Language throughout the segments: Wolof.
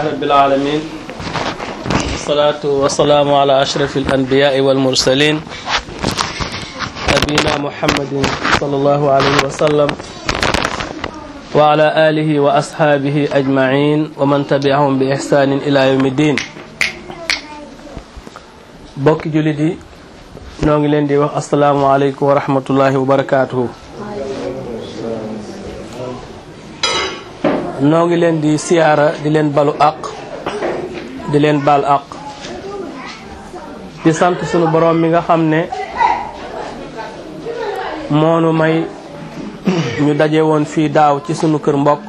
رب العالمين والصلاة والسلام على أشرف الأنبياء والمرسلين نبينا محمد صلى الله عليه وسلم وعلى آله وأصحابه أجمعين ومن تبعهم بإحسان إلى يوم الدين بوك جلدي نوغي لين دي السلام عليكم ورحمة الله وبركاته noo ngi leen di siyaara di leen balu àq di leen bal àq di sant sunu boroom mi nga xam ne moonu may ñu daje woon fii daaw ci sunu kër mbokk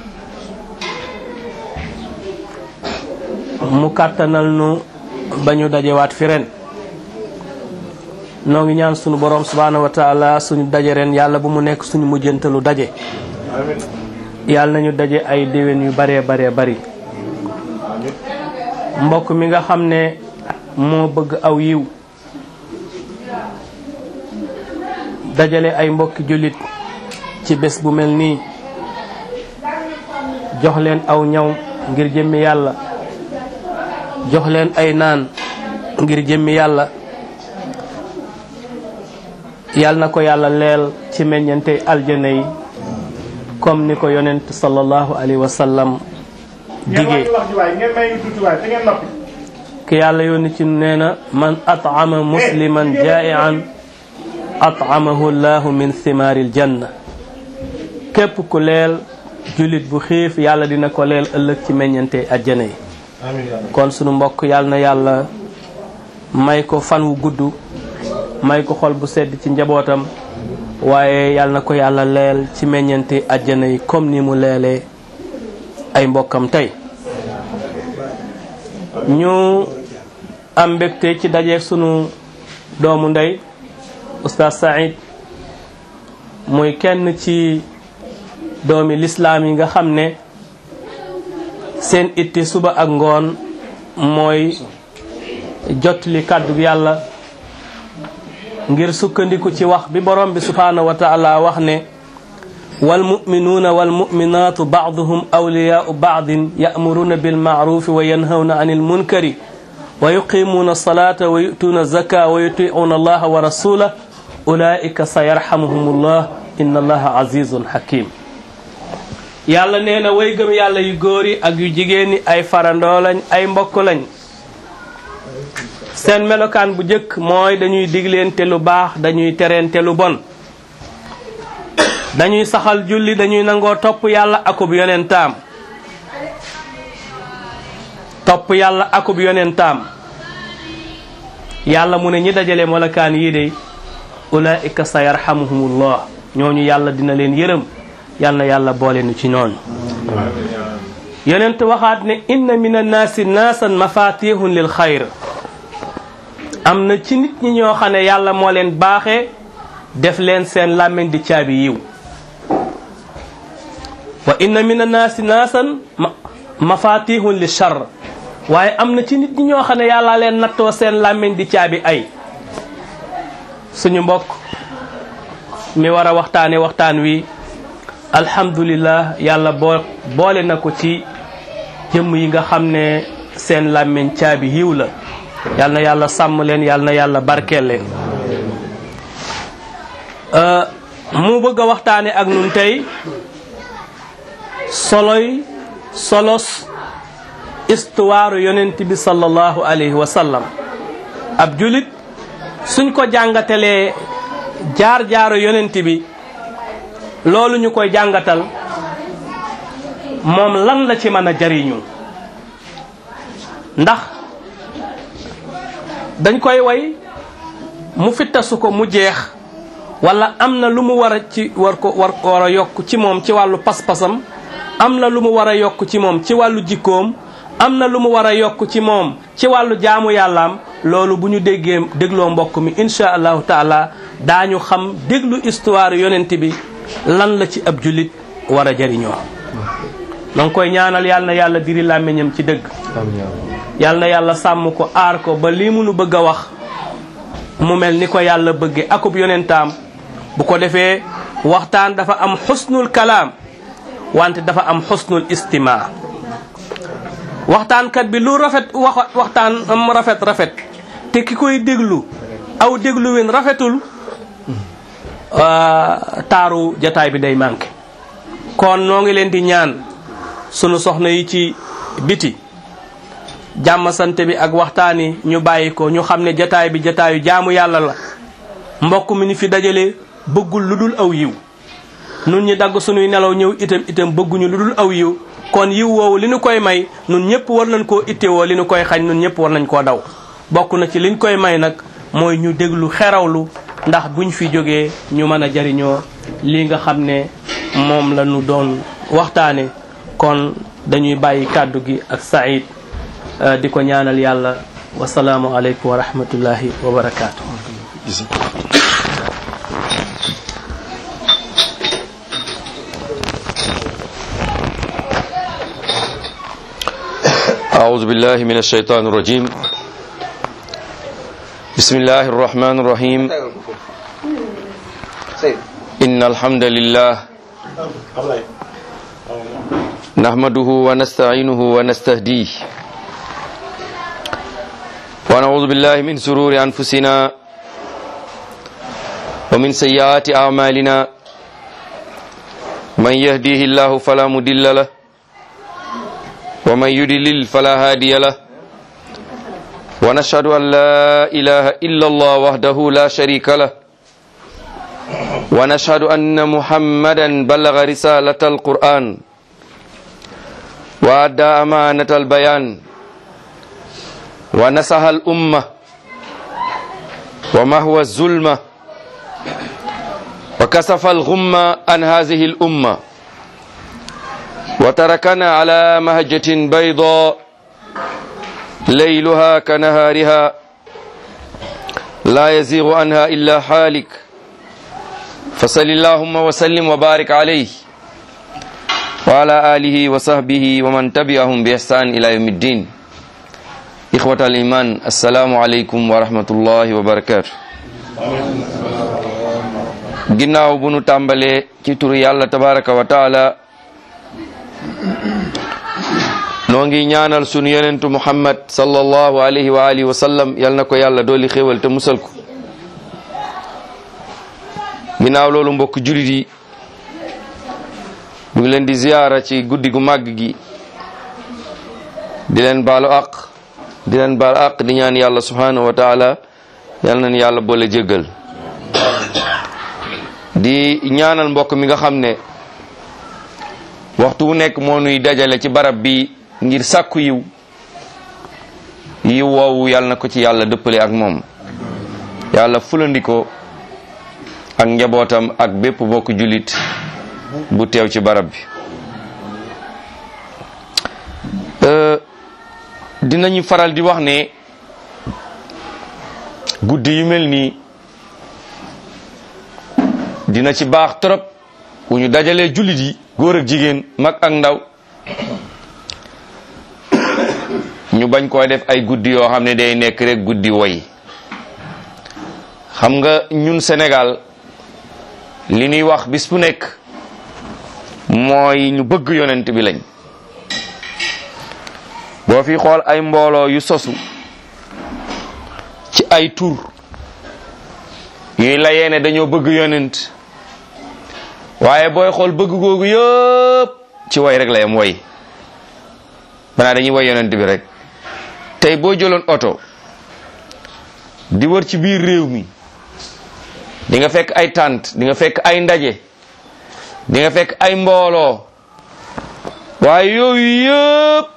mu kàttanal nu ba ñu dajewaat fi ren noo ngi ñaan sunu boroom subhaanahu wa taala suñu daje ren yàlla bu mu nekk suñu mujjantalu daje yàlla nañu daje ay déwén yu baree baree bari mbokk mi nga xam ne moo bëgg aw yiw dajale ay mbokki jullit ci bés bu mel nii jox leen aw ñaw ngir jëmmi yàlla jox leen ay naan ngir jëmmi yàlla yàlla na ko yàlla leel ci meññante aljana yi comme ni ko yonent sallallahu alayhi wa sallam digee ki yàlla yónni ci nee na man at'ama musliman jaa'ian at'amahu llahu min thimaaril janna képp ku leel jullit bu xiif yàlla dina ko leel ëllëg ci meññante ajjana yi kon sunu mbokk yàlla na yàlla may ko fan wu gudd may ko xol bu sedd ci njabootam waaye yàlla na ko yàlla leel ci meññante àjjana yi comme ni mu leelee ay mbokkam tey ñu am mbégte ci dajeeg sunu doomu ndey oustaz Saïd muy kenn ci doomi lislaam yi nga xam ne seen itti suba ak ngoon mooy jotli kàddu yàlla ngir sukkandiku ci wax bi borom bi subhaanahu wa taala wax ne walmuminuuna walmuminaatu baaduhum awliyaau baadin yaamuruuna bilmaarufi wa yanhawna an ilmunkari wa yuqimuuna alsalata wa yutuuna zaka wa yutiuuna allaha wa rasulah ulaika sa yarhamuhum llah inna allaha azizun hakim yàlla nee na way gëm yàlla yu góor yi ak yu jigéen ñi ay farandoo lañ ay mbokk lañ seen melokaan bu njëkk mooy dañuy digleente lu baax dañuy tereente lu bon dañuy saxal julli dañuy nangoo topp yàlla akub yonentaam topp yàlla akub yonentaam yàlla mu ne ñi dajale melokaan yii de ulaika sa yarhamuhumullah ñooñu yàlla dina leen yërëm yal na yàlla boole nu ci ñooñu yonent waxaat ne inna min annaasi naasan mafatihun lil xayr am na ci nit ñi ñoo xam ne yàlla moo leen baaxee def leen seen làmmiñ di caabi yiw wa inna min annaasi naasan mafatihun li char waaye am na ci nit ñi ñoo xam ne yàlla leen nattoo seen làmmiñ di caabi ay suñu mbokk mi war a waxtaane waxtaan wi alhamdulillah yàlla boo boole na ko ci jëmm yi nga xam ne seen làmmiñ caabi yiw la yal na yàlla sàmm leen yal na yàlla barkeel leen mu bëgg a waxtaane ak nun tey soloy solos histoire yonent bi sallallahu alayhi wa sallam ab julit suñ ko jàngatalee jaar-jaaru yonent bi loolu ñu koy jàngatal moom lan la ci mën a jariñu ndax dañ koy way mu fittasu ko mu jeex wala am na lu mu war a ci war ko war war a yokk ci moom ci wàllu pas-pasam am na lu mu war a yokk ci moom ci wàllu jikkoom am na lu mu war a yokk ci moom ci wàllu jaamu yàllaam loolu bu ñu déggee dégloo mbokk mi insha allahu taala daañu xam déglu histoire yonent bi lan la ci ab jullit war a jariñoo na nga koy ñaanal yàlla na yàlla diri làmmiñam ci dëgg yàlla na yàlla sàmm ko aar ko ba lii munu bëgg a wax mu mel ni ko yàlla bëgge akub yonentaam bu ko defee waxtaan dafa am xusnul kalaam wante dafa am xusnul istima waxtaankat bi lu rafet wax waxtaan am rafet rafet te ki koy déglu aw dégluwin rafetul taaru jataay bi day manqué kon noo ngi leen di ñaan sunu soxna yi ci biti jàmm sante bi ak waxtaan yi ñu bàyyi ko ñu xam ne jataay bi jataayu jaamu yàlla la mbokk mi ni fi dajale bëggul lu dul aw yiw nun ñi dagg sunuy nelaw ñëw itam itam bëgguñu lu dul aw yiw kon yiw woowu li nu koy may nun ñëpp war nañ koo ittewoo li nu koy xañ nun ñëpp war nañ koo daw bokk na ci liñ koy may nag mooy ñu déglu xerawlu ndax buñ fi jógee ñu mën a jariñoo lii nga xam ne moom la ñu doon waxtaane kon dañuy bàyyi kàddu gi ak Saïd di ko ñaanal yàlla wasalaamu aleykum wa rahmatullahi wa barakaatu. أعوذ بالله من الشيطان الرجيم بسم الله الرحمن الرحيم إن الحمد لله نحمده ونستعينه ونستهديه ونعوذ بالله من سرور أنفسنا ومن سيئات أعمالنا من يهديه الله فلا مضل له ومن يضلل فلا هادي له ونشهد أن لا إله إلا الله وحده لا شريك له ونشهد أن محمدا بلغ رسالة القرآن وأدى أمانة البيان ونصح الأمة ومهوى الظلمة وكسف الغمة عن هذه الأمة وتركنا على مهجة بيضاء ليلها كنهارها لا يزيغ عنها إلا حالك فصل اللهم وسلم وبارك عليه وعلى آله وصحبه ومن تبعهم بإحسان إلى يوم الدين إخوة الإيمان السلام عليكم ورحمة الله وبركاته ginnaaw bu nu tàmbalee ci turu yàlla tabaraka wa taala noo ngi ñaanal sunu yonentu muhammad sallallahu alayhi wa alihi wa sallam yal na ko yàlla dooli xéewal te musal ko ginnaaw loolu mbokk julit yi ñu ngi leen di ziyaara ci guddi gu màgg gi di leen baalu aq di leen baalu aq di ñaan yàlla subhanahu wa taala yal nañu yàlla boole jéggal di ñaanal mbokk mi nga xam ne waxtu wu nekk moo nuy dajale ci barab bi ngir sàkku yiw yiw woowu yàlla na ko ci yàlla dëppale ak moom yàlla fulandi ko ak njabootam ak bépp bokk jullit bu teew ci barab bi dinañu faral di wax ne guddi yu mel nii dina ci baax trop bu ñu dajalee jullit yi góor ak jigéen mag ak ndaw ñu bañ koo def ay guddi yoo xam ne day nekk rek guddi woy xam nga ñun Sénégal li ñuy wax bis bu nekk mooy ñu bëgg yonent bi lañ boo fi xool ay mbooloo yu sosu ci ay tur yuy layee ne dañoo bëgg yonent waaye booy xool bëgg googu yëpp ci way rek la yam way banaa dañuy way yonent bi rek tey boo jëloon oto di wër ci biir réew mi di nga fekk ay tànt di nga fekk ay ndaje di nga fekk ay mbooloo waaye yooyu yëpp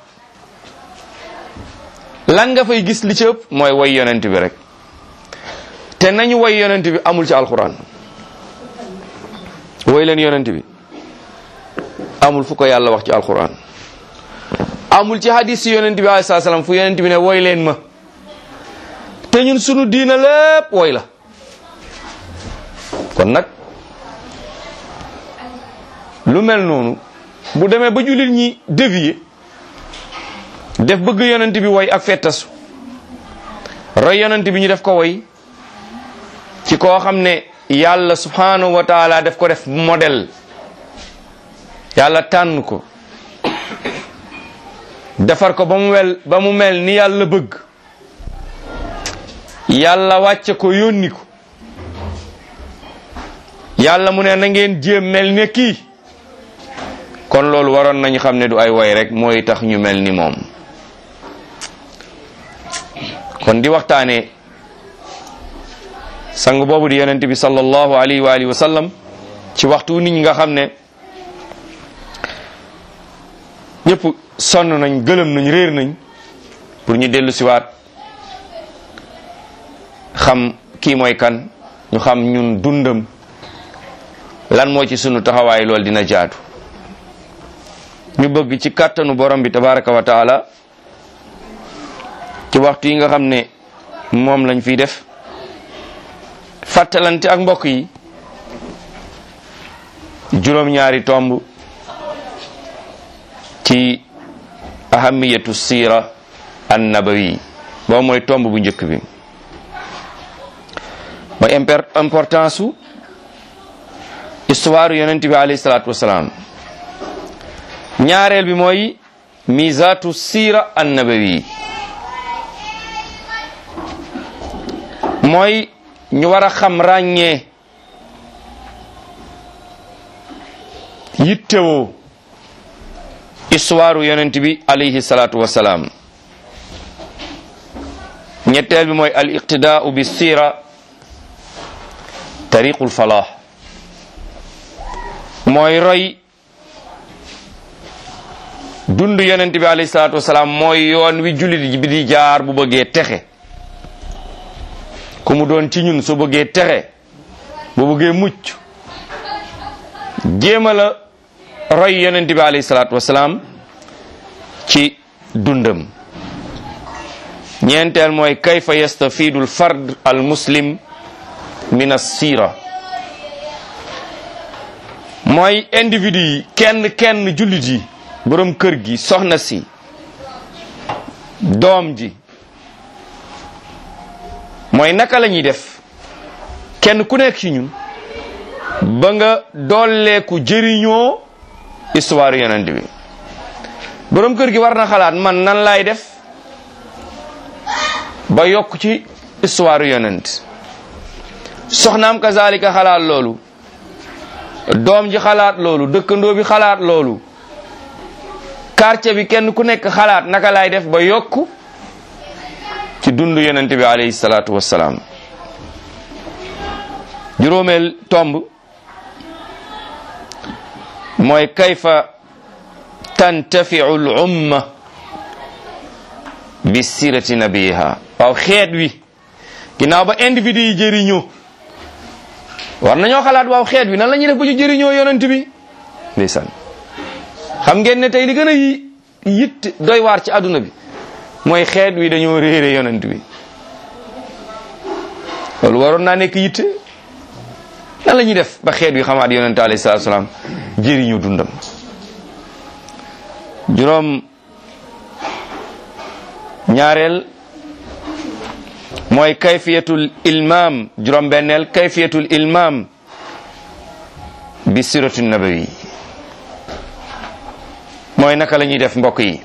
lan nga fay gis li ci ëpp mooy way yonent bi rek te nañu way yonent bi amul ci alxuraan way leen yonent bi amul fu ko yàlla wax ci alxuraan amul ci hadis si yonent bi alayhi salaam fu yonent bi ne woy leen ma te ñun sunu diina lépp woy la kon nag lu mel noonu bu demee ba jullit ñi dévier def bëgg yonent bi woy ak fettasu roy yonent bi ñu def ko woy ci koo xam ne yàlla subhanahu wa taala def ko def modèle yàlla tànn ko defar ko ba mu mel ba mu mel ni yàlla bëgg yàlla wàcce ko yónni ko yàlla mu ne na ngeen jéem mel ne kii kon loolu waroon nañu xam ne du ay woy rek mooy tax ñu mel ni moom kon di waxtaane sang boobu di yonent bi sallallahu alayhi wa alihi wa sallam ci waxtu nit ñi nga xam ne ñëpp sonn nañ gëlëm nañ réer nañ pour ñu dellu siwaat xam kii mooy kan ñu xam ñun dundam lan moo ci sunu taxawaay loolu dina jaatu ñu bëgg ci kàttanu borom bi tabaraka wa taala ci waxtu yi nga xam ne moom lañ fiy def fàttalante ak mbokk yi juróom-ñaari tomb ci ahamiyatu siira an nabawi boobu mooy tomb bu njëkk bi mooy importance su histoire yonent bi alayhi salaatu wasalaam ñaareel bi mooy misatu siira an nabawi mooy ñu war a xam ràññee yittewoo histoire yonent bi alayhi salaatu wasalaam ñetteel bi mooy al iqtidaau bi siira tariqul falah mooy roy dund yonent bi alayhi salaatu wasalaam mooy yoon wi jullit bi di jaar bu bëggee texe ku mu doon ci ñun su bëggee texe bu bëggee mucc jéema la roy yonent bi alayhi salaatu wasalaam ci dundam ñeenteel mooy kayfa yastafidu al fard al muslim min as-sira mooy individu yi kenn kenn jullit yi borom kër gi soxna si doom ji mooy naka la ñuy def kenn ku nekk ci ñun ba nga dolleeku jëriñoo histoire yonent bi borom kër gi war na xalaat man nan laay def ba yokk ci histoire yonent soxnaam kazalika xalaat loolu doom ji xalaat loolu dëkkandoo bi xalaat loolu quartier bi kenn ku nekk xalaat naka laay def ba yokk ci dund yonent bi alayhi salaatu wassalaam juróomeel tomb mooy kayfa tantafiu l umma bi sirati nabiha waaw xeet wi ginnaaw ba individu yi jëriñoo war nañoo xalaat waaw xeet wi nan la ñuy def ba ñu jëriñoo yonent bi ndeysaan xam ngeen ne tey li gën a yitt doy waar ci àdduna bi mooy xeet wi dañoo réere yonent bi loolu waroon naa nekk yitte nan la ñuy def ba xeet wi xamaat yonent alayhi salaatu salaam jëriñu dundam juróom ñaareel mooy kayfiyatul ilmam juróom benneel kayfiyatul ilmam bi siratu nabawi mooy naka la ñuy def mbokk yi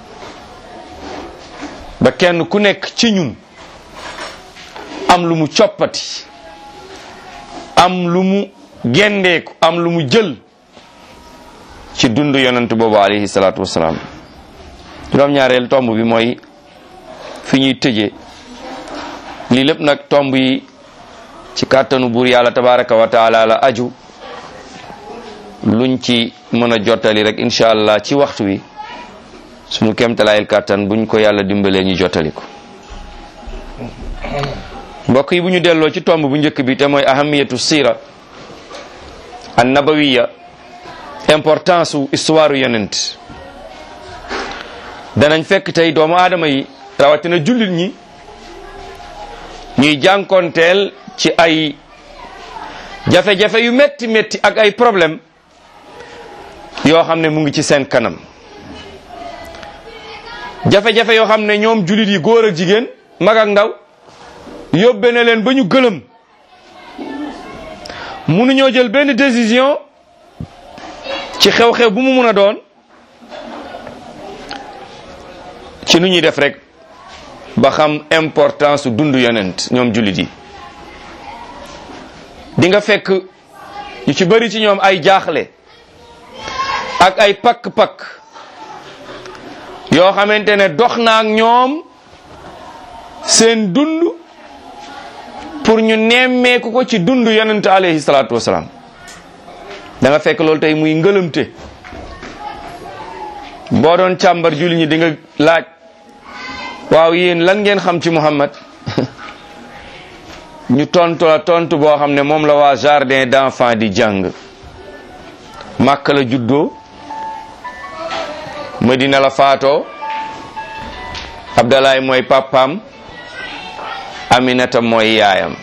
ba kenn ku nekk ci ñun am lu mu coppati am lu mu gendeeku am lu mu jël ci dund yonent boobu alayhi salaatu wasalaam juróom-ñaareel tomb bi mooy fi ñuy tëje lii lépp nag tomb yi ci kàttanu buur yàlla tabaraka wa taala la aju luñ ci mën a jottali rek incha allah ci waxtu wi sunu kemtalaayil kàttan buñ ko yàlla dimbalee ñu jottali ko mbokk yi bu ñu delloo ci tomb bu njëkk bi te mooy ahamiyatu sira an nabawiya importance su histoire yonent danañ fekk tey doomu aadama yi rawatina jullit ñi ñuy jànkonteel ci ay jafe-jafe yu metti metti ak ay problème yoo xam ne mu ngi ci seen kanam jafe-jafe yoo xam ne ñoom jullit yi góor ak jigéen mag ak ndaw yóbbe na leen ba ñu gëlëm mënuñoo jël benn décision ci xew-xew bu mu mun a doon ci nu ñuy def rek ba xam importance su dund yonent ñoom jullit yi di nga fekk ñu ci bëri ci ñoom ay jaaxle ak ay pakk-pakk yoo xamante ne dox na ak ñoom seen dund pour ñu nemmeeku ko ci dund yonent alayhi salaatu wasalaam da nga fekk loolu tey muy ngëlëmte boo doon càmbar julli ñi di nga laaj waaw yéen lan ngeen xam ci Muhammad ñu tontu la tontu boo xam ne moom la waa jardin d'enfants di jàng Màkka la juddoo Madina la faatoo Abdalaay mooy papaam Aminata mooy yaayam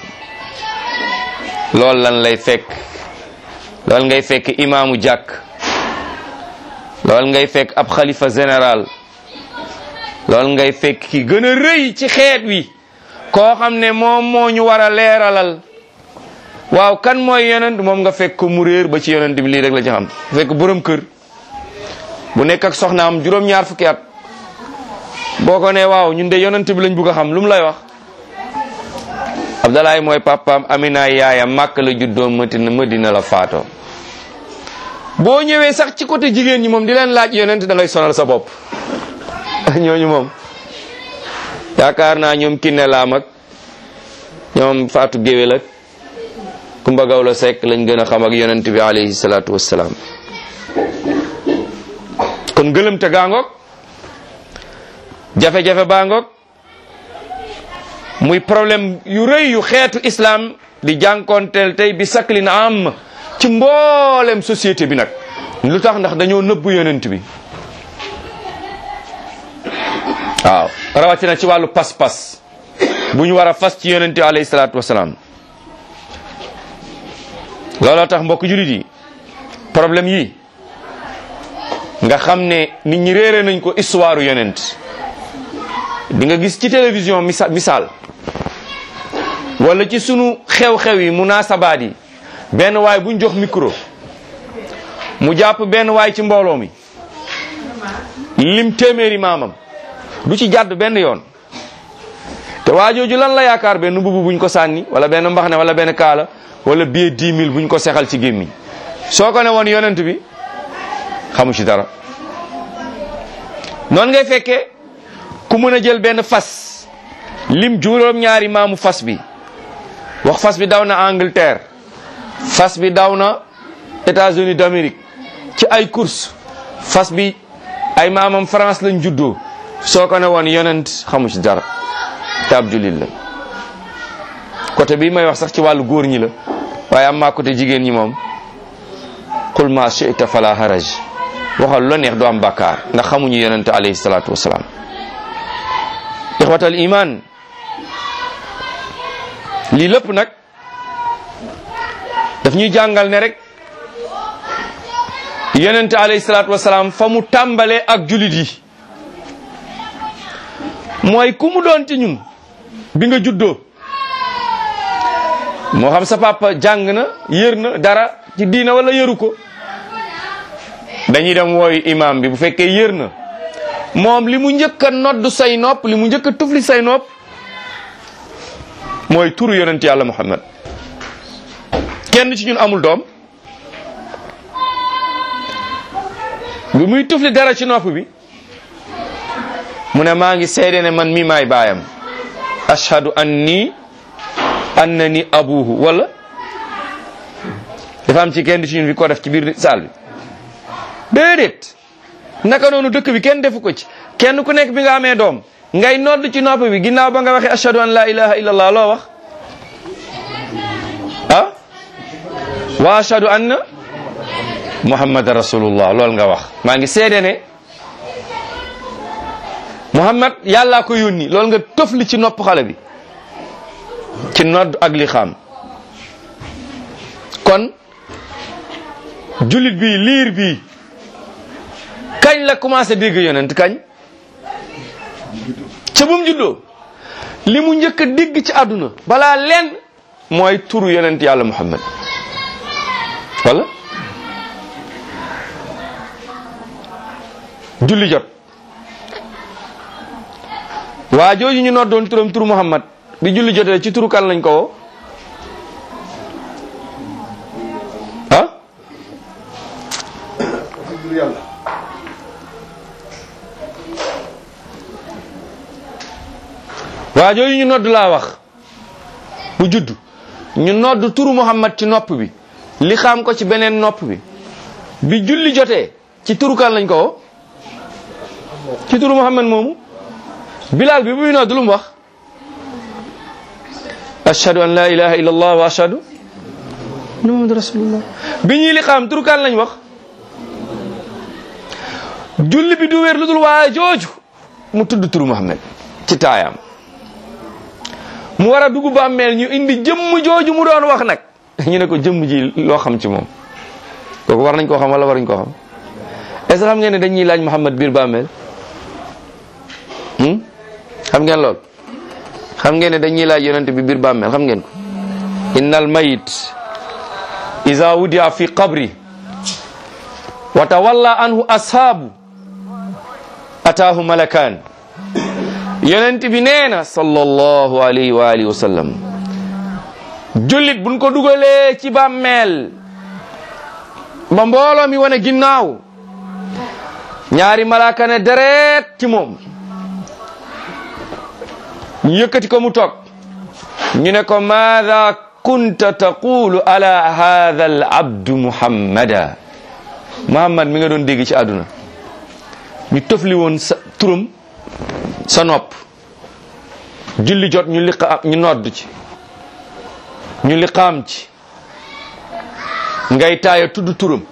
loolu lan lay fekk loolu ngay fekk imaamu jàkk loolu ngay fekk ab xalifa général loolu ngay fekk ki gën a rëy ci xeet wi koo xam ne moom moo ñu war a leeralal waaw kan mooy yonent moom nga fekk ko mu réer ba ci yonent bi lii rek la ci xam fekk borom kër bu nekk ak soxnaam juróom-ñaar fukki at boo ko ne waaw ñun de yonent bi lañ bugg a xam lu mu lay wax Abdalaay mooy papaam Amina yaayam màkk la juddoo Madina Madina la faatoo boo ñëwee sax ci côté jigéen ñi moom di leen laaj yonent da ngay sonal sa bopp ñooñu moom yaakaar naa ñoom Kiné Lam ak ñoom Fatou Géwél ak Kumba Gawlo Seck lañ gën a xam ak yonent bi alayhi salaatu wassalaam kon gëlëmte gaangoog jafe-jafe baangoog muy problème yu rëy yu xeetu islam di jànkoonteel tey bi saklin am ci mboolem société bi nag lu tax ndax dañoo nëbbu yonent bi waaw rawatina ci wàllu pas-pas bu ñu war a fas ci yonent bi alayhi salaatu wasalaam looloo tax mbokk julit yi problème yi nga xam ne nit ñi réere nañ ko histoire yonent di nga gis ci télévision misa misaal wala ci sunu xew-xew yi munaasabaat yi benn waay buñ jox micro mu jàpp benn waay ci mbooloo mi lim téeméeri maamam du ci jàdd benn yoon te waa jooju lan la yaakaar benn mbubu buñ ko sànni wala benn mbaxane wala benn kaala wala billet dix mille buñ ko sexal ci gémmiñ soo ko ne woon yonent bi xamu ci dara noonu ngay fekkee ku mën a jël benn fas lim juróom ñaari maamu fas bi wax fas bi daw na Angleterre fas bi daw na États-Unis d'Amérique ci ay course fas bi ay maamam France lañ juddoo soo ko ne woon yonent xamu ci dara te ab jullit la côté bii may wax sax ci wàllu góor ñi la waaye am maa côté jigéen ñi moom qul ma shi'ta fala haraj waxal la neex du am bàkkaar ndax xamuñu yonent alayhi salaatu wasalaam ixwatal iman lii lépp nag daf ñuy jàngal ne rek yonent alayhi salaatu wasalaam fa mu tàmbalee ak julit yi mooy ku mu doon ci ñun bi nga juddoo moo xam sa papa jàng na yër na dara ci diina wala yëru ko dañuy dem wooyu imam bi bu fekkee yër na moom li mu njëkk a nodd say nopp li mu njëkk a tufli say nopp mooy turu yonent yàlla muhammad kenn ci ñun amul doom bi muy tufli dara ci nopp bi mu ne maa ngi seede ne man mi maay baayam ashhadu anni annani abuhu wala dafa am ci kenn ci ñun bi ko def ci biir saal bi déedéet naka noonu dëkk bi kenn defu ko ci kenn ku nekk bi nga amee doom ngay nodd ci nopp bi ginnaaw ba nga waxee ashhadu an la ilaha illallah loo wax ah wa ashhadu anna muhammadan rasulullah loolu nga wax maa ngi seede ne muhammad yàllaa ko yónni loolu nga tofli ci nopp xale bi ci nodd ak li xam kon jullit bi liir bi kañ la commencé dégg yonent kañ ca bu mu juddoo li mu njëkk a dégg ci àdduna balaa leen mooy turu yonent yàlla muhammad wala julli jot waa jooju ñu noddoon turam turu Muhammad bi julli jotee ci turu kan lañ ko woo ah waa jooju ñu nodd laa wax bu judd ñu nodd turu Muhammad ci nopp bi li xam ko ci beneen nopp bi bi julli jotee ci turu kan lañ ko woo ci turu Muhammad moomu Bilal bi muy nodd lu mu wax ashhadu an la ilaha illa allah wa ashhadu anna muhammad rasulullah bi ñuy li xam turu kan lañ wax julli bi du wér lu dul waaye jooju mu tudd turu Muhammad ci taayam mu war a dugg bàmmeel ñu indi jëmm jooju mu doon wax nag ñu ne ko jëmm ji loo xam ci moom kooku war nañ koo xam wala waruñ koo xam est ce que xam ngeen ne dañuy laaj Muhammad biir bàmmeel xam ngeen lool xam ngeen ne dañuy laaj yonent bi biir bàmmeel xam ngeen ko innal mayit iza wudia fi qabri wa tawalla anhu ashaabu ataahu malakaan yonent bi nee na sallallahu alayhi wa alihi wa sallam jullit buñ ko dugalee ci bàmmeel ba mbooloo mi wane ginnaaw ñaari malaaka ne deret ci moom ñu yëkkati ko mu toog ñu ne ko maada kunta taqulu ala hadha al abdu muhammada muhammad mi nga doon dégg ci àdduna ñu tëfli woon sa turam sa nopp julli jot ñu liqa ñu nodd ci ñu liqaam ci ngay taaya tudd turam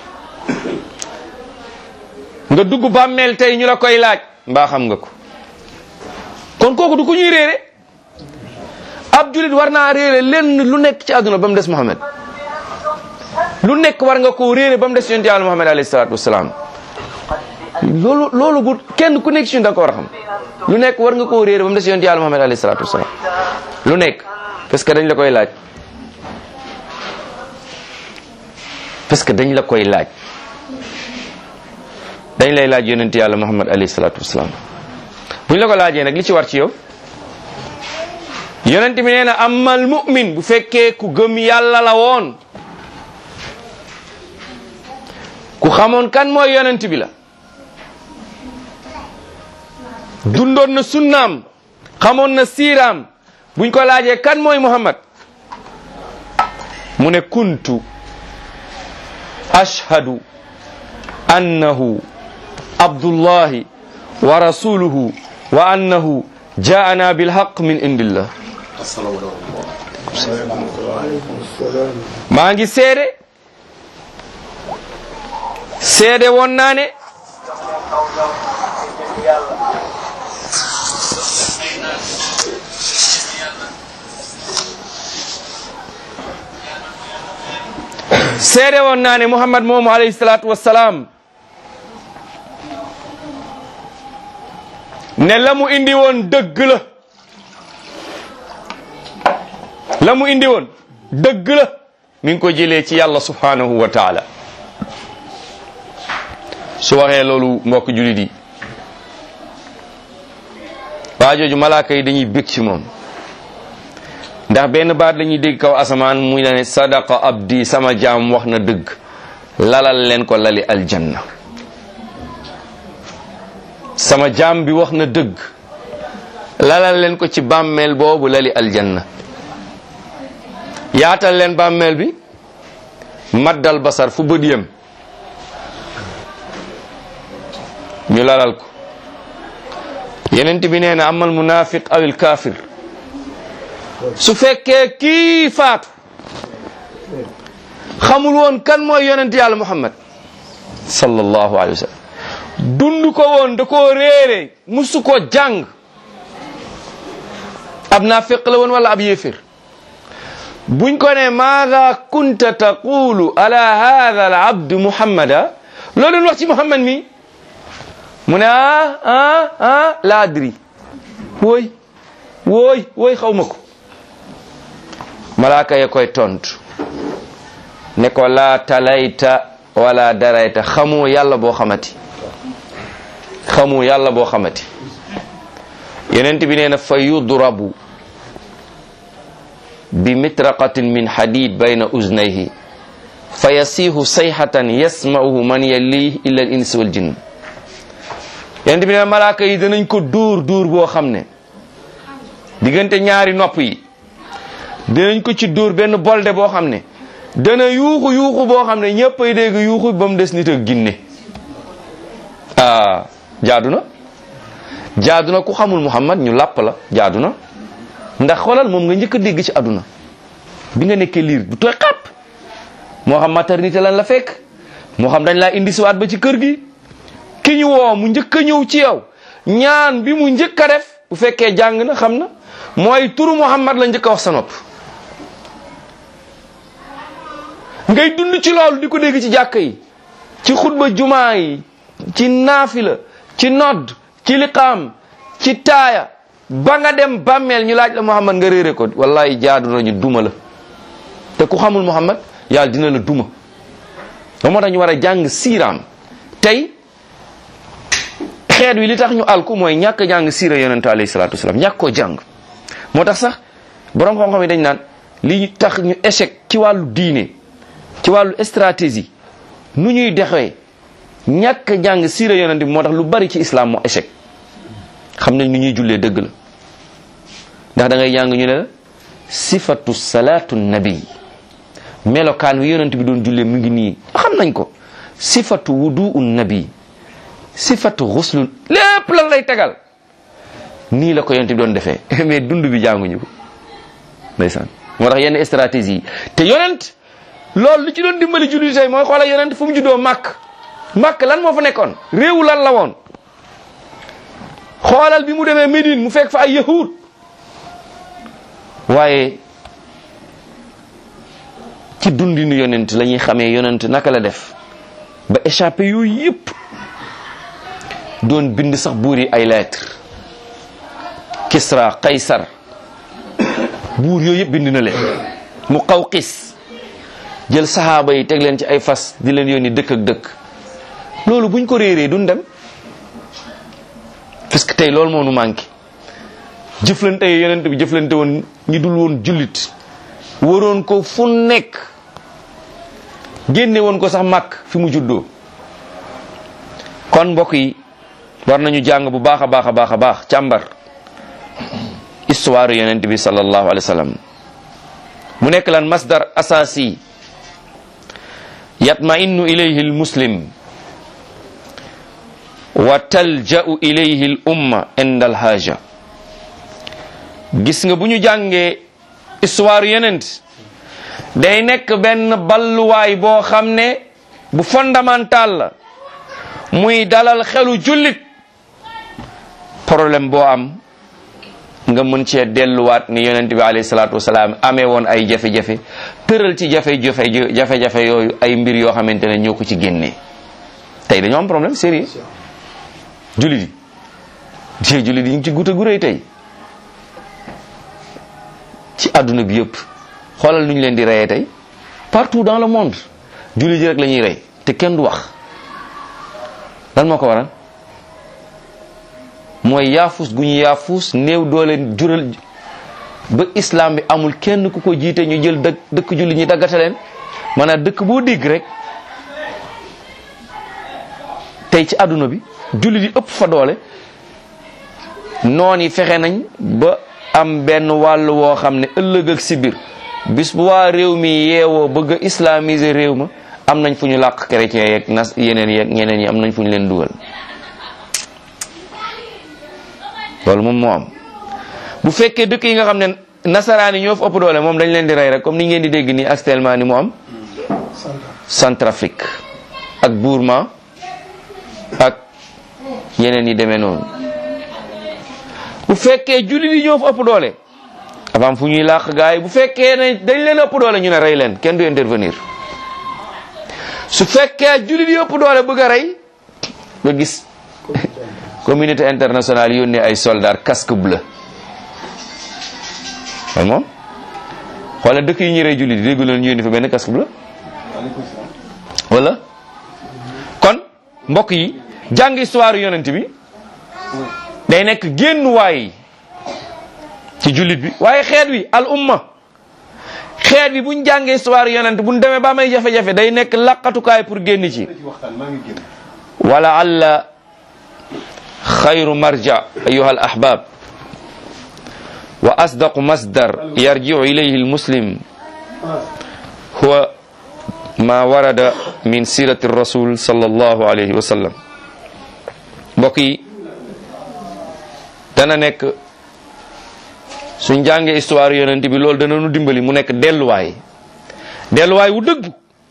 nga dugg bàmmeel tey ñu la koy laaj mbaa xam nga ko kon kooku du ku ñuy réere ab julit war naa réere lenn lu nekk ci àdduna ba mu des Muhammad lu nekk war nga koo réere ba mu des yonent yàlla Muhammad alayhi salaatu wasalaam loolu loolu bu kenn ku nekk ci ñun da nga ko war a xam lu nekk war nga koo réere ba mu des yonent yàlla Muhammad alayhi salaatu wasalaam lu nekk parce que dañ la koy laaj parce que dañ la koy laaj dañ lay laaj yonent yàlla Muhammad alayhi salaatu wasalaam bu ñu la ko laajee nag li ci war ci yow yonent bi nee na amal mu'min bu fekkee ku gëm yàlla la woon ku xamoon kan mooy yonent bi la dundoon na sunnaam xamoon na siiraam buñ ko laajee kan mooy Muhammad mu ne kuntu ashhadu annahu abdullahi wa rasuluhu wa annahu jaana bilhaq min indillah maa ngi seede seede woon naa ne seede woon naa ne Muhammad moomu alayhi salaatu wassalaam ne la mu indi woon dëgg la la mu indi woon dëgg la mi ngi ko jëlee ci yàlla subhanahu wa taala su waxee loolu mbokk julit yi waa jooju malaaka yi dañuy bég ci moom ndax benn baat la ñuy dégg kaw asamaan muy la ne sadaqa abdi sama jaam wax na dëgg lalal leen ko lali aljanna sama jaam bi wax na dëgg lalal leen ko ci bàmmeel boobu lali aljanna yaatal leen bàmmeel bi maddal basar fu bët yem ñu lalal ko yenent bi nee na amal munafiq awil kafir su fekkee kii faatu xamul woon kan mooy yonent yàlla muhammad sallallahu alayhi wa sallam dund ko woon da koo réere musu ko jàng ab naafiq la woon wala ab yéefir buñ ko ne maada kunta taqulu ala hadha al abd muhammada loo doon wax ci muhammad mi mu ne ah ah ah la adri wooy wooy wooy xaw ma ko malaaka ya koy tontu ne ko laa talayta wala darayta xamoo yàlla boo xamati xamoo yàlla boo xamati yonent bi nee na fa yudrabu bi mitraqatin min hadid bayna uznayhi fa yasiihu sayhatan yasma'uhu man yalihi illa al ins wal jinn yonent bi nee na malaaka yi danañ ko dóor dóor boo xam ne diggante ñaari nopp yi dinañ ko ci dóor benn bolde boo xam ne dana yuuxu yuuxu boo xam ne ñëpp ay dégg yuuxu ba mu des nit ak ginne ah jaadu na jaadu na ku xamul Muhammad ñu làpp la jaadu na ndax xoolal moom nga njëkk a dégg ci àdduna bi nga nekkee liir bu tooy xàpp moo xam maternité lan la fekk moo xam dañ laa indi siwaat ba ci kër gi ki ñu woo mu njëkk a ñëw ci yow ñaan bi mu njëkk a def bu fekkee jàng na xam na mooy turu Muhammad la njëkk a wax sa nopp ngay dund ci loolu di ko dégg ci jàkka yi ci xutba jumaa yi ci naafila ci nodd ci liqaam ci taaya ba nga dem bàmmeel ñu laaj la Muhammad nga réere ko wallahi jaadu nañu duma la te ku xamul Muhammad yàlla dina la duma ba moo tax ñu war a jàng siiraam tey xeet wi li tax ñu alku mooy ñàkk jàng siira yonente alayhi salaatu wasalaam ñàkk koo jàng moo tax sax borom xam-xam yi dañ naan li tax ñu échec ci wàllu diine ci wàllu stratégie nu ñuy dexee ñàkk jàng siira yonente bi moo tax lu bari ci islam moo échec xam nañ nu ñuy jullee dëgg la ndax da ngay jàng ñu ne la sifatu salaatu nabi melokaan wi yonent bi doon jullee mu ngi nii xam nañ ko sifatu wudu nabi sifatu xuslul lépp lan lay tegal nii la ko yonent bi doon defee mais dund bi jànguñu ko ndeysaan moo tax yenn stratégie yi te yonent loolu lu ci doon dimbali julli tey mooy xoolal yonent fu mu juddoo màkk màkk lan moo fa nekkoon réewu lan la woon xoolal bi mu demee Médine mu fekk fa ay yahud waaye ci dundinu yonent la ñuy xamee yonent naka la def ba échappé yooyu yëpp doon bind sax buur yi ay lettre Kisra Kaysar buur yooyu yëpp bind na leen mu xaw xis jël saxaaba yi teg leen ci ay fas di leen yónni dëkk ak dëkk loolu buñ ko réeree duñ dem parce que tey loolu moo nu manqué jëflante yi yonent bi jëflante woon ñi dul woon jullit waroon ko fu nekk génne woon ko sax màkk fi mu juddoo kon mbokk yi war nañu jàng bu baax a baax a baax a baax càmbar histoire yonent bi sallallahu alayhi wa sallam mu nekk lan masdar asasi yatma'innu ilayhi al muslim wa talja'u ilayhi al umma inda al haja gis nga bu ñu jàngee histoire yonent day nekk benn balluwaay boo xam ne bu fondamental la muy dalal xelu jullit problème boo am nga mën cee delluwaat ni yonent bi alayhi salaatu wasalaam amee woon ay jafe-jafe tëral ci jafe-jafe jafe-jafe yooyu ay mbir yoo xamante ne ñoo ko ci génnee tey dañoo am problème sérieux jullit yi jee jullit yi ñu ngi ci guta gu rëy tey ci àdduna bi yëpp xoolal nu ñu leen di reyee tey partout dans le monde jullit yi rek la ñuy rey te kenn du wax lan moo ko waral mooy yaafus gu ñu yaafus néew doole jural ba islam bi amul kenn ku ko jiite ñu jël dëkk dëkk jullit ñi daggate leen maanaam dëkk boo dégg rek tey ci àdduna bi jullit yi ëpp fa doole noon yi fexe nañ ba am benn wàll woo xam ne ëllëg ak si biir bis bu waa réew mi yeewoo bëgg a islamiser réew ma am nañ fu ñu làq chrétien yeeg nas yeneen yeeg ñeneen yi am nañ fu ñu leen dugal loolu moom moo am bu fekkee dëkk yi nga xam ne nasaraan yi ñoo fa ëpp doole moom dañ leen di rey rek comme ni ngeen di dégg nii actuellement ni mu am Centrafrique ak Burma ak yeneen yi demee noonu bu fekkee jullit yi ñoo fa ëpp doole dafa am fu ñuy làq gars yi bu fekkee ne dañ leen ëpp doole ñu ne rey leen kenn du intervenir su fekkee jullit yi ëpp doole bëgg a rey nga gis communauté internationale yónnee ay soldats casque bleu loolu moom xoolal dëkk yi ñu rey jullit yi déggu leen ñu yónni fa benn casque bleu wala kon mbokk yi jàng histoire yonent bi day nekk génn waay ci jullit bi waaye xeet wi al umma xeet bi buñ jàngee histoire yonent buñ demee ba may jafe-jafe day nekk laqatukaay pour génn ci wala alla xayru marja ayuha al ahbab wa asdaqu masdar yarjiu ilayhi al muslim huwa ma warada min sirati rasul sallallahu alayhi wa sallam mbokk yi dana nekk suñ jàngee histoire yonent bi loolu dana nu dimbali mu nekk delluwaay delluwaay wu dëgg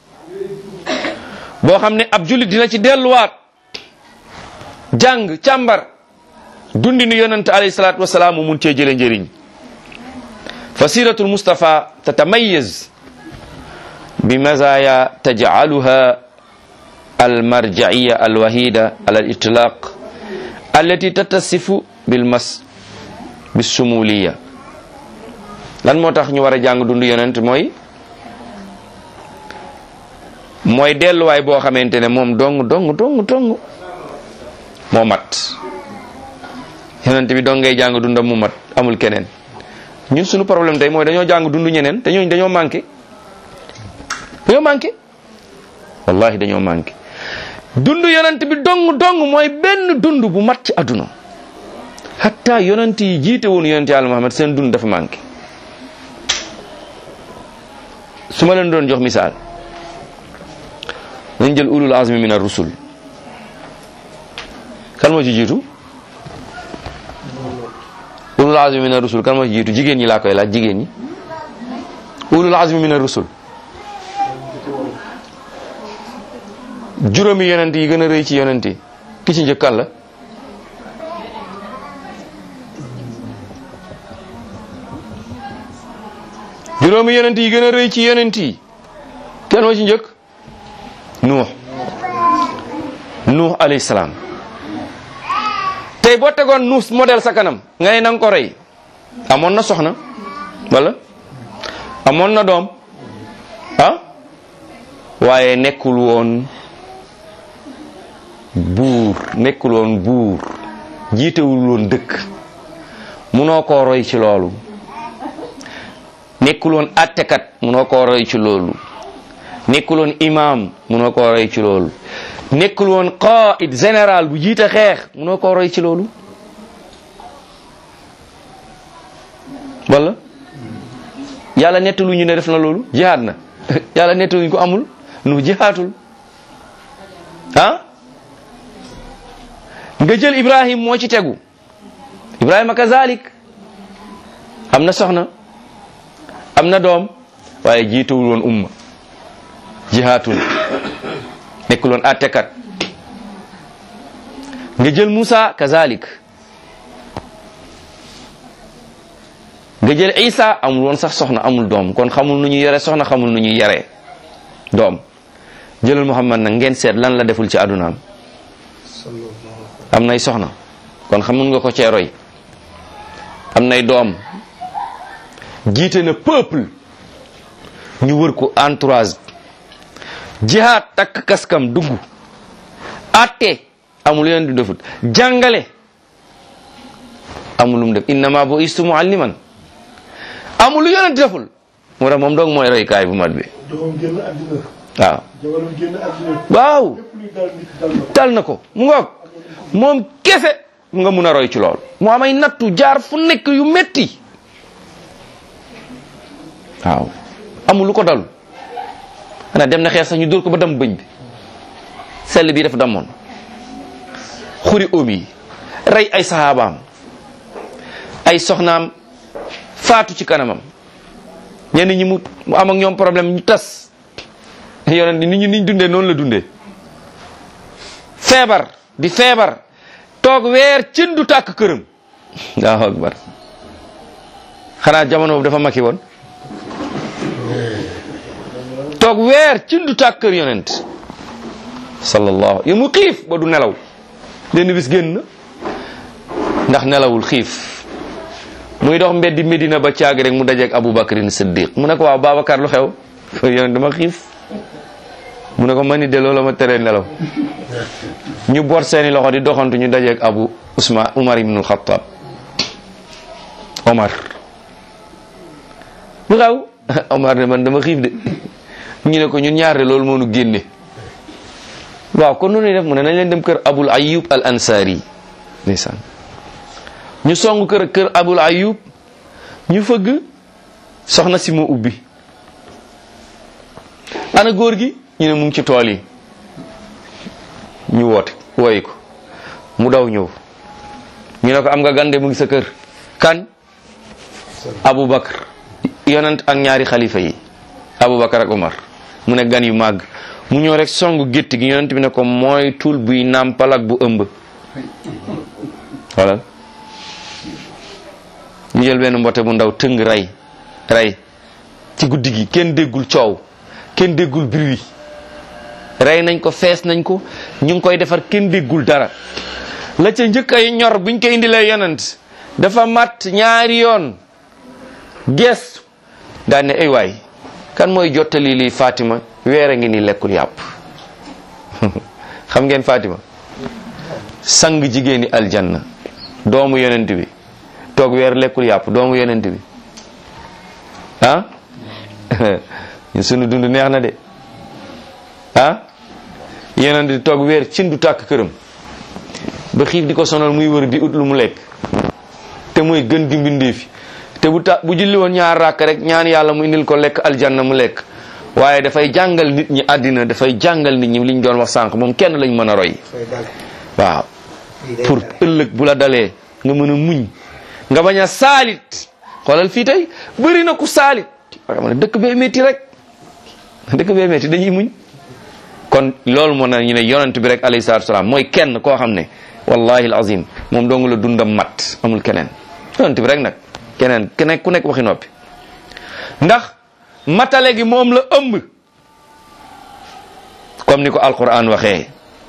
boo xam ne ab jullit dina ci delluwaat jàng càmbar dundi nu yonent alayhi salaatu wasalaam mu mun cee jële njëriñ fa siratul mustafa tatamayaz bi mazaya tajcaluha almarjaiya alwahida ala alitlaq allati tattasifu bilmas bisumuliya lan moo tax ñu war a jàng dund yonent mooy mooy delluwaay boo xamante ne moom dong dong dong dong moo mat yonent bi dong ngay jàng dundam mu mat amul keneen ñun suñu problème tey mooy dañoo jàng dund ñeneen te ñooñu dañoo manqué dañoo manqué wallahi dañoo manqué dund yonent bi dong dong mooy benn dund bu mat ci àdduna hatta yonent yi jiite woon yonent yàlla Muhammad seen dund dafa manqué su ma leen doon jox misaal nañ jël ulul azmi min ar-rusul kan moo ci jiitu ulul azmi min ar-rusul kan moo ci jiitu jigéen ñi laa koy laaj jigéen ñi ulul azmi min ar-rusul juróomi yonent yi gën a rëy ci yonent yi ki ci njëkk kan la juróomi yonent yi gën a rëy ci yonent yi kenn moo ci njëkk nuux nuux alayhi salaam tey boo tegoon nuus modèle sa kanam nga ne na nga ko rey amoon na soxna wala amoon na doom ah waaye nekkul woon buur nekkul woon buur jiitewul woon dëkk munoo koo roy ci loolu nekkul woon attekat munoo koo roy ci loolu nekkul woon imam munoo koo roy ci loolu nekkul woon qaid général bu jiite xeex munoo koo roy ci loolu wala yàlla nettalu ñu ne def na loolu jihaad na yàlla nettaluñu ko amul nu jihaatul ah nga jël ibrahim moo ci tegu ibrahima kazalik am na soxna am na doom waaye jiitawul woon umma jihaatul nekkul woon attekat nga jël Musa kazalik nga jël Isa amul woon sax soxna amul doom kon xamul nu ñuy yore soxna xamul nu ñuy yore doom jëlal Muhammad nag ngeen seet lan la deful ci àddunaam am nay soxna kon xamul nga ko cee roy am nay doom jiite na peuple ñu wër ko entourage jihaad takk kaskam dugg atte amul yeneen du defut jàngale amul lu mu def innama bu istu mualliman amul lu yeneen deful moo tax moom doog mooy roykaay bu mat bi waaw waaw dal na ko mu ngoog moom kese nga mun a roy ci lool mu amay nattu jaar fu nekk yu metti waaw amul lu ko dal xanaa dem na xeex sax ñu dóor ko ba dam bëñ bi sell bi dafa damoon xuri oom yi rey ay saxaabaam ay soxnaam faatu ci kanamam ñenn ñi mu mu am ak ñoom problème ñu tas yonent nit ñi niñ dundee noonu la dundee feebar di feebar toog weer cin du tàkk këram allahu akbar xanaa jamono boobu dafa makki woon toog weer cin du tàkk kër yonent sallallahu yow mu xiif ba du nelaw benn bis génn na ndax nelawul xiif muy dox mbeddi Medina ba caag rek mu dajeeg Abu Bakrin Siddiq mu ne ko waaw Babacar lu xew yonent dama xiif mu ne ko man ni de loolu ma teree nelaw ñu boot seeni loxo di doxantu ñu dajeeg Abu Usman Umar ibnul Xattaab Omar lu xaw Omar ne man dama xiif de ñu ne ko ñun ñaar de loolu moo nu génne waaw kon nu ñuy def mu ne nañ leen dem kër Abul Ayyub al Ansari ndeysaan ñu song kër kër Abul Ayyub ñu fëgg soxna si moo ubbi ana góor gi ñu ne mu ngi ci tool yi ñu woote wooyi ko mu daw ñëw ñu ne ko am nga gande mu ngi sa kër kan Aboubacar yonent ak ñaari xalifa yi Aboubacar ak Omar mu ne gan yu màgg mu ñëw rek songu gétt gi yonent bi ne ko mooy tul buy nàmpal ak bu ëmb xoolal ñu jël benn mbote bu ndaw tëng rey rey ci guddi gi kenn déggul coow kenn déggul bruit rey nañ ko fees nañ ko ñu ngi koy defar kenn déggul dara la ca njëkk ay ñor buñ ko indilee yonent dafa mat ñaari yoon gees daan ne ay waay kan mooy jottali lii Fatima weer a ngi ni lekkul yàpp xam ngeen Fatima sang jigéeni aljanna doomu yonent bi toog weer lekkul yàpp doomu yonent bi ah ñun sunu dund neex na de ah yonent di toog weer cin du tàkk këram ba xiif di ko sonal muy wër di ut lu mu lekk te muy gën di mbindee fi te bu ta bu julli woon ñaar ràkk rek ñaan yàlla mu indil ko lekk aljanna mu lekk waaye dafay jàngal nit ñi àddina dafay jàngal nit ñi li ñu doon wax sànq moom kenn lañ mën a roy waaw pour ëllëg bu la dalee nga mën a muñ nga bañ a saalit xoolal fii tey bëri na ku saalit xam ne dëkk bee métti rek dëkk bee métti dañuy muñ kon loolu moo na ñu ne yonent bi rek alayhi salaatu salaam mooy kenn koo xam ne wallahi alazim moom dong la dundam mat amul keneen yonent bi rek nag keneen keneen ku nekk waxi noppi ndax matale gi moom la ëmb comme ni ko alquran waxee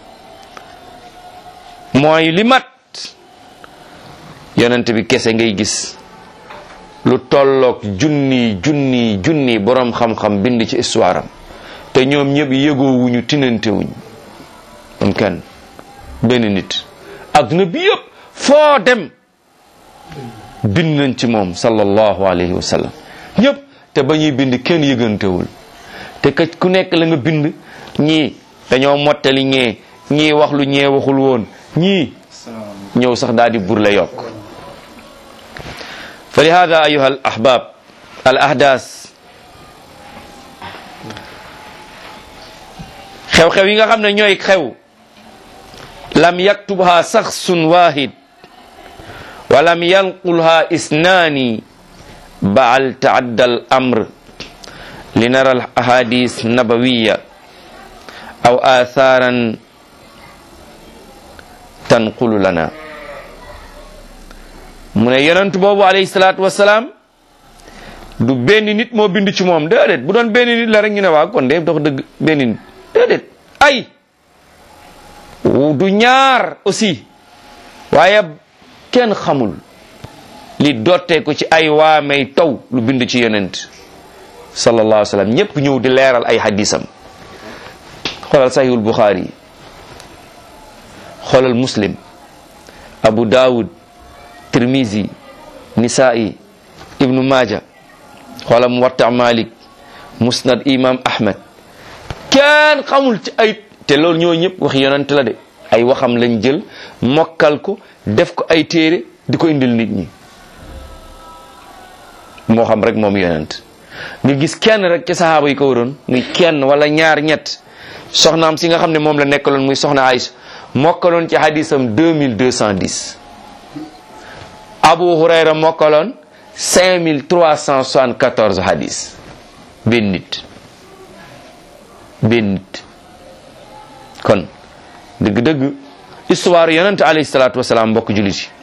mooy li mat yonent bi kese ngay gis lu tolloog junni junni junni borom xam-xam bind ci histoire am te ñoom ñëpp yëgoowuñu tinantewuñ am kenn benn nit adduna bi yëpp foo dem bind nañ ci moom sallallahu alayhi wa sallam ñëpp te ba ñuy bind kenn yëgantewul te ka ku nekk la nga bind ñii dañoo mottali ñee ñii wax lu ñee waxul woon ñii ñëw sax daal di bur la yokk fa lihada ayuha al ahbab al ahdas xew-xew yi nga xam ne ñooy xew lam yaktubha saxsun wahid wa lam yanqulha isnaani baal taadda al amr linara al ahadis nabawiya aw atharan tanqulu lana mu ne yonent boobu alayhi salaatu wasalaam du benn nit moo bind ci moom déedéet bu doon benn nit la rek ñu ne waa kon de dox dëgg benn nit déedéet ay du ñaar aussi waaye kenn xamul li dottee ko ci ay waamey taw lu bind ci yonent sallallahu alayhi wa sallam ñëpp ñëw di leeral ay hadisam xoolal sahihul bukhari xoolal muslim abu daawud tirmizi nisaa'i ibnu maaja xoolal muwatta malik musnad imam ahmad kenn xamul ci ay te loolu ñoo ñëpp wax yonent la de ay waxam lañ jël mokkal ko def ko ay téere di ko indil nit ñi moo xam rek moom yonent nga gis kenn rek ci sahaaba yi ko waroon muy kenn wala ñaar ñett soxnaam si nga xam ne moom la nekkaloon muy soxna Aïcha mokkaloon ci hadisam 2210 Abu Hurayra mokkaloon 5374 hadis benn nit benn nit kon dëgg-dëgg histoire yonente alayhi salaatu wasalaam mbokk jullit yi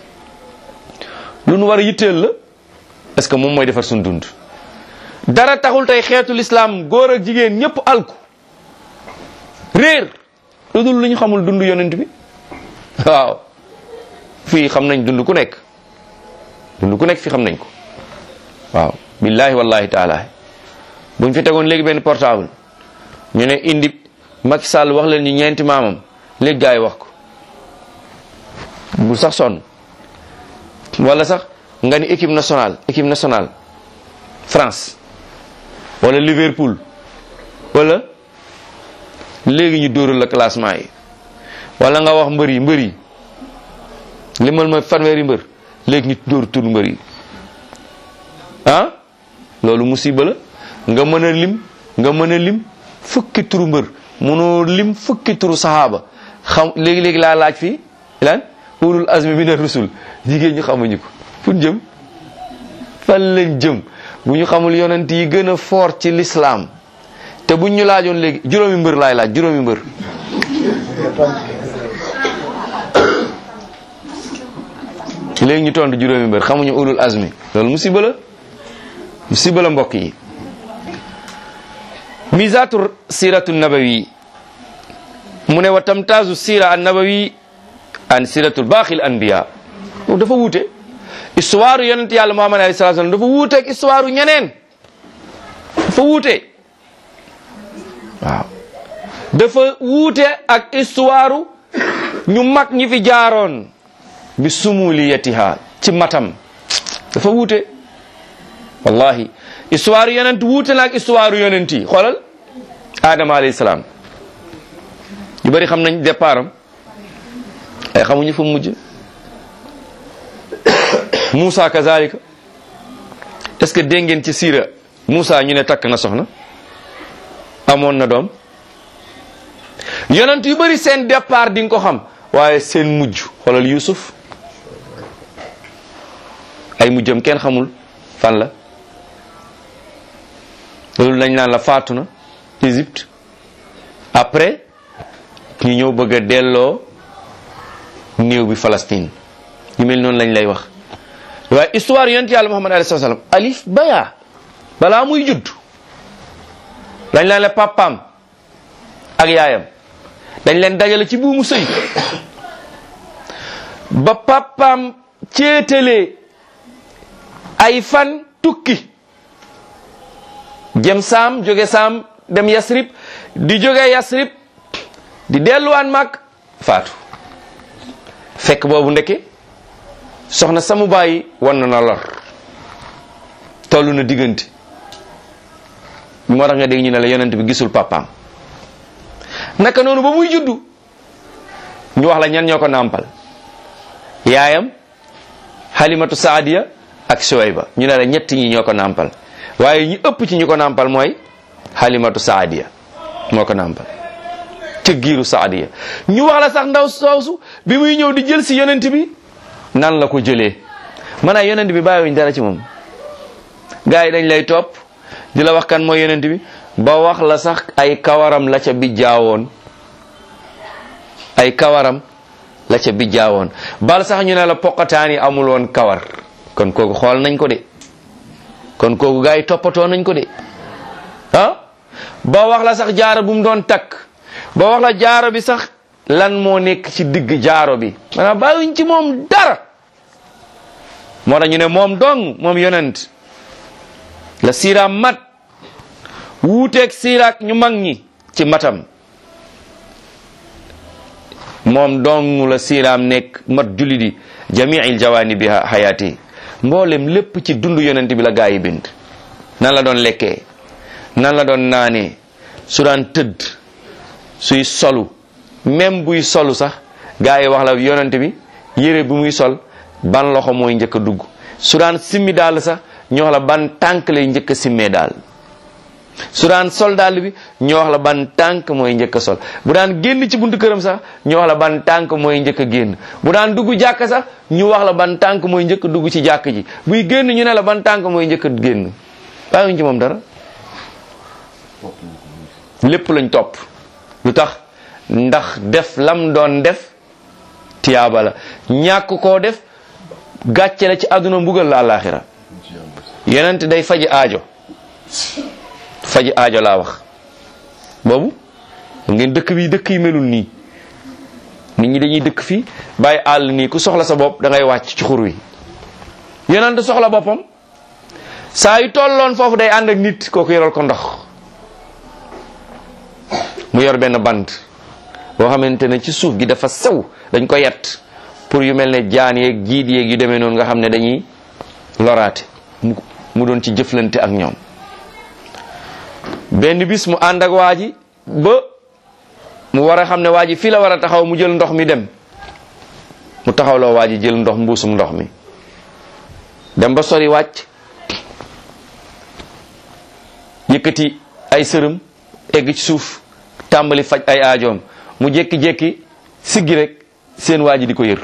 lu nu war a yitteel la parce que moom mooy defar suñ dund dara taxul tey xeetu lislaam góor ak jigéen ñëpp alku réer lu dul lu ñu xamul dund yonent bi waaw fii xam nañ dund ku nekk dund ku nekk fii xam nañ ko waaw billahi wallahi taala buñ fi tegoon léegi benn portable ñu ne indi Macky Sall wax leen ñu ñeenti maamam léegi gars yi wax ko bu sax sonn wala sax nga ni équipe nationale équipe nationale France wala Liverpool wala léegi ñu dóoral la classement yi wala nga wax mbër yi mbër yi limal ma fanweeri mbër léegi ñu dóor tur mbër yi ah loolu musiba la nga mën a lim nga mën a lim fukki turu mbër mënoo lim fukki turu saxaaba xam léegi-léegi laa laaj fii lan ulul azmi mina rusul jigéen ñu xamuñu ko fu jëm fan lañ jëm bu ñu xamul yonent yi gën a fort ci l'islam te buñ ñu laajoon léegi juróomi mbër laay laaj juróomi mbër léegi ñu tontu juróomi mbër xamuñu ulul azmi loolu musiba la musiba la mbokk yi misatu siratu nabawi mu ne wa tamtaazu sira an nabawi an siratul baaxil anbiya dafa wuute histoire yonent yàlla muhammad alayhi salatu wasallam dafa wuute ak histoire ñeneen dafa wuute waaw dafa wuute ak histoire ñu mag ñi fi jaaroon bi sumuliyatiha ci matam dafa wuute wallahi histoire yonent wuute na ak histoire yonent yi xoolal Adama alayhi salaam ñu bëri xam nañ départ am ay xamuñu fu mu mujj Moussa kazalika est-ce que dégg ngeen ci siira Moussa ñu ne takk na soxna amoon na doom yonent yu bëri seen départ di nga ko xam waaye seen mujj xoolal Yusuf ay mujjam kenn xamul fan la loolu lañ naan la faatu na Égypte après ñu ñëw bëgg a delloo néew bi Palestine ñu mel noonu lañ lay wax waaye histoire yonent yàlla Muhammad alayhi salaam alif baya balaa muy judd dañ leen la papaam ak yaayam dañ leen dajale ci buumu sëy ba papaam céetalee ay fan tukki jëm saam jóge saam dem yasrib di jóge yasrib di delluwaan mag faatu fekk boobu ndeke soxna samu bàyyi wan na na lor toll na diggante moo tax nga dégg ñu ne la yonent bi gisul papaam naka noonu ba muy juddu ñu wax la ñan ñoo ko nàmpal yaayam halimatu saadiya ak suwayba ñu ne la ñett ñi ñoo ko nàmpal waaye ñi ëpp ci ñu ko nàmpal mooy halimatu saadiya moo ko nàmpal ca giiru saadiya ñu wax la sax ndaw soosu bi muy ñëw di jël si yonent bi nan la ko jëlee maanaam yonent bi bàyyiwuñ dara ci moom gars yi dañ lay topp di la wax kan mooy yonent bi ba wax la sax ay kawaram la ca bijjaawoon ay kawaram la ca bijjaawoon bal sax ñu ne la poqataan yi amul woon kawar kon kooku xool nañ ko de kon kooku gars yi toppatoo nañ ko de ah ba wax la sax jaaro bu mu doon takk ba wax la jaaro bi sax lan moo nekk ci digg jaaro bi maanaam bàyyiwuñ ci moom dara moo tax ñu ne moom dong moom yonent la siiraam mat wuuteeg siiraak ñu mag ñi ci matam moom dong la siiraam nekk mat julli di jamiil jawaani bi hayaati mboolem lépp ci dund yonent bi la gaa yi bind nan la doon lekkee nan la doon naanee su daan tëdd suy solu même buy solu sax gaa yi wax la yonent bi yére bi muy sol ban loxo mooy njëkk a dugg su daan simmi daal sax ñu wax la ban tànk lay njëkk a simmee daal su daan sol daal bi ñu wax la ban tànk mooy njëkk a sol bu daan génn ci buntu këram sax ñu wax la ban tànk mooy njëkk a génn bu daan dugg jàkk sax ñu wax la ban tànk mooy njëkk a dugg ci jàkk ji buy génn ñu ne la ban tànk mooy njëkk a génn bàyyiwuñ ci moom dara lépp lañ topp lu tax ndax def lam doon def tiyaaba la ñàkk koo def gàcce la ci àdduna mbugal la àllaaxira yenent day faji aajo faji aajo laa wax boobu ngeen dëkk bi dëkk yi melul nii nit ñi dañuy dëkk fii bàyyi àll nii ku soxla sa bopp da ngay wàcc ci xur wi yenent soxla boppam saa yu tolloon foofu day ànd ak nit kooku yoral ko ndox mu yor benn bant boo xamante ne ci suuf gi dafa sew dañ ko yett pour yu mel ne jaan yeeg jiit yeeg yu demee noonu nga xam ne dañuy loraate mu mu doon ci jëflante ak ñoom benn bis mu ànd ak waa ji ba mu war a xam ne waa ji fii la war a taxaw mu jël ndox mi dem mu taxawloo waa ji jël ndox mbuusum ndox mi dem ba sori wàcc yëkkati ay sërëm egg ci suuf tàmbali faj ay aajoom mu jékki-jékki siggi rek seen waa ji di ko yër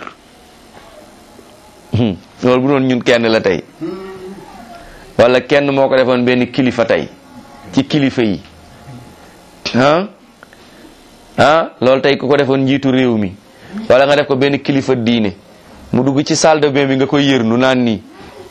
loolu bu doon ñun kenn la tey wala kenn moo ko defoon benn kilifa tey ci kilifa yi ah ah loolu tey ku ko defoon njiitu réew mi wala nga def ko benn kilifa diine mu dugg ci salle de bain bi nga koy yër nu naan nii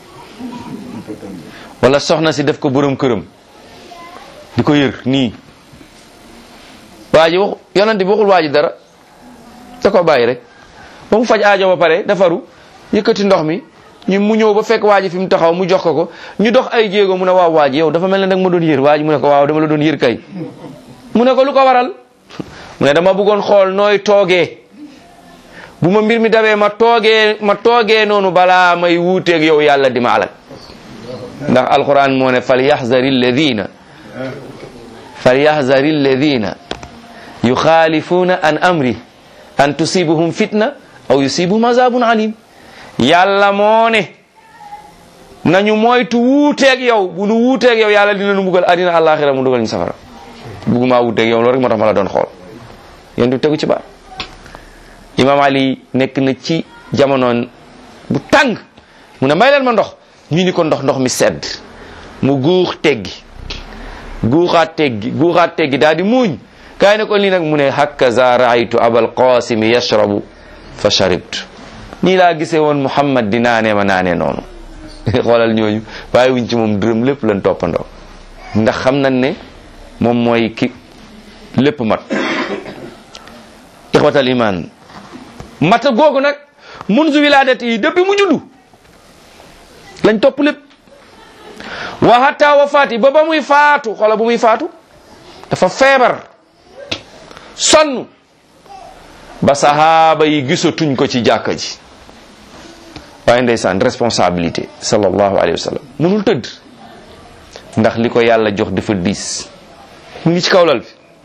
wala soxna si def ko borom këram di ko yër nii waa ji wax yonent bi waxul waa ji dara da ko bàyyi rek ba mu faj aajo ba pare defaru yëkkati ndox mi ñu mu ñëw ba fekk waa ji fi mu taxaw mu jox ko ko ñu dox ay jéego mu ne waaw waa ji yow dafa mel ne nag ma doon yër waa ji mu ne ko waaw dama la doon yër kay mu ne ko lu ko waral mu ne dama bëggoon xool nooy toogee bu ma mbir mi dabee ma toogee ma toogee noonu balaa may wuuteeg yow yàlla di ma alal ndax alquran moo ne fal yaxzari alladina fal yaxzari alladina yuxaalifuuna an amri an tusibuhum fitna aw yusibuhum azabun alim yàlla moo ne nañu moytu wuuteeg yow bu nu wuuteeg yow yàlla dina nu mbugal adina àllaaxira mu dugal ñu safara bugguma wuuteeg yow loolu rek moo tax ma la doon xool yéen du tegu ci baat imam ali nekk na ci jamonoon bu tàng mu ne may leen ma ndox ñu ni ko ndox ndox mi sedd mu guux teggi guuxaat teggi guuxaat teggi daal di muuñ kaay ne ko lii nag mu ne hakaza raaytu abal qasimi yashrabu fa sharibtu nii laa gisee woon muhammad di naanee ma naanee noonu xoolal ñooñu waaye wuñ ci moom dërëm lépp lañ toppandoo ndax xam nañ ne moom mooy ki lépp mat ixwatal iman mata googu nag munzu wilaadati yi depuis mu juddu lañ topp lépp wa hatta wafaati ba ba muy faatu xoola bu muy faatu dafa feebar sonn ba sahaaba yi gisatuñ ko ci jàkka ji waaye ndeysaan responsabilité sallallahu alayhi wa sallam mënul tëdd ndax li ko yàlla jox dafa diis mu ngi ci kawlal bi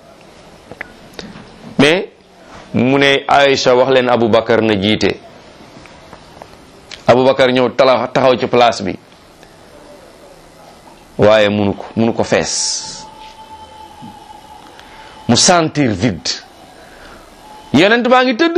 mais mu ne Aïcha wax leen Aboubacar na jiite Aboubacar ñëw tala taxaw ci place bi waaye munu ko munu ko fees mu sentir vide yonent baa ngi tëdd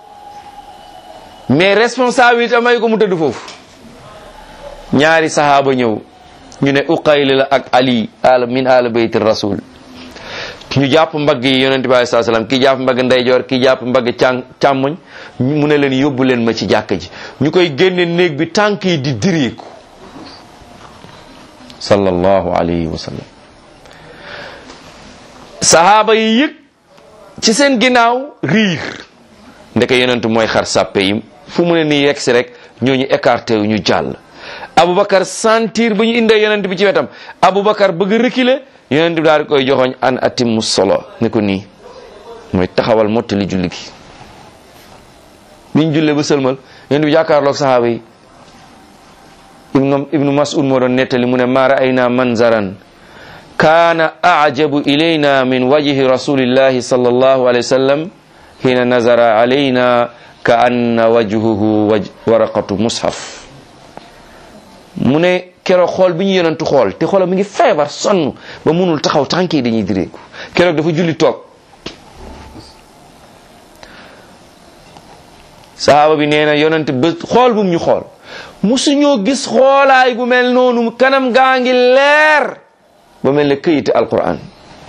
mais responsabilité may ko mu tëdd foofu ñaari sahaaba ñëw ñu ne uqayli la ak ali al min al bayti rasul ñu jàpp mbagg yi yonent bi alei salaam kii jàpp mbagg ndeyjoor kii jàpp mbagg càn càmmoñ mu ne leen yóbbu leen ma ci jàkka ji ñu koy génne néeg bi tànk yi di diriiku sallallahu alayhi wa sallam sahaaba yi yëg ci seen ginnaaw riir ndeke yonent mooy xar sàppe yi fu mu ne nii yegg si rek ñooñu écarté wu ñu jàll Aboubacar sentir ba ñu indee yonent bi ci wetam Aboubacar bëgg reculer yonent bi daal di koy joxoñ an atimmu solo ne ko nii mooy taxawal mottali julli gi biñ jullee ba sëlmal yonent bi jàkkaarloog sahaaba yi ibnu ibnu mas'ud moo doon nettali mu ne ma ra'ayna manzaran kaana ajabu ilayna min wajhi rasulillahi sallallahu alayhi wa sallam hina nazara alayna ka anna wajhuhu waj waraqatu mushaf mu ne keroog xool bi ñu yonentu xool te xoolam mi ngi feebar sonn ba munul taxaw tànk yi dañuy direeku keroog dafa julli toog sahaaba bi nee na yonent ba xool bu mu ñu xool musuñoo gis xoolaay gu mel noonu kanam gaa ngi leer ba mel ne këyiti alquran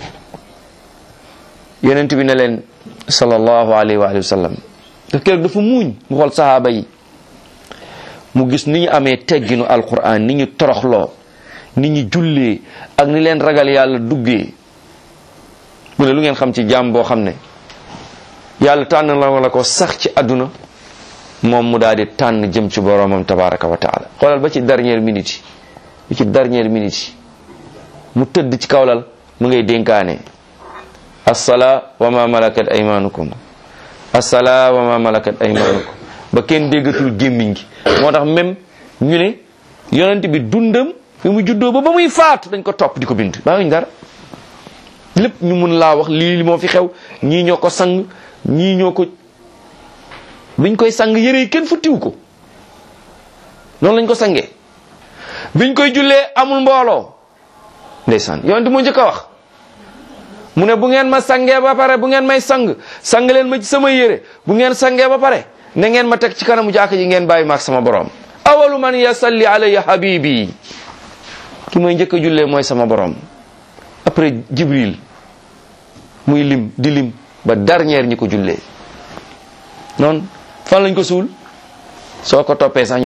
yonent bi ne leen sallallahu alayhi wa sallam daf keroog dafa muuñ mu xool sahaaba yi mu gis ni ñu amee tegginu alquran ni ñu toroxloo ni ñu jullee ak ni leen ragal yàlla duggee mu ne lu ngeen xam ci jaam boo xam ne yàlla tànn la la ko sax ci àdduna moom mu daal di tànn jëm ci boromam tabaraka wa taala xoolal ba ci dernière minute yi ba ci dernière minute yi mu tëdd ci kawlal mu ngay dénkaane assala wa ma malakat aymanukum assala wa ma malakat aymanukum ba kenn déggatul gémmiñ gi moo tax même ñu ne yonent bi dundam fi mu juddoo ba ba muy faatu dañ ko topp di ko bind bàyyiwuñ dara lépp ñu mun laa wax lii moo fi xew ñii ñoo ko sang ñii ñoo ko biñ koy sang yére yi kenn futtiwu ko noonu lañ ko sangee biñ koy jullee amul mbooloo ndeysaan yonent moo njëkk a wax mu ne bu ngeen ma sangee ba pare bu ngeen may sang sang leen ma ci sama yére bu ngeen sangee ba pare na ngeen ma teg ci kanamu jàkk ji ngeen bàyyi maak sama borom awalu man yasalli alayya habibi ki mooy njëkk a jullee mooy sama borom après jibril muy lim di lim ba dernière ñi ko jullee noonu fan lañ ko suul soo ko toppee sax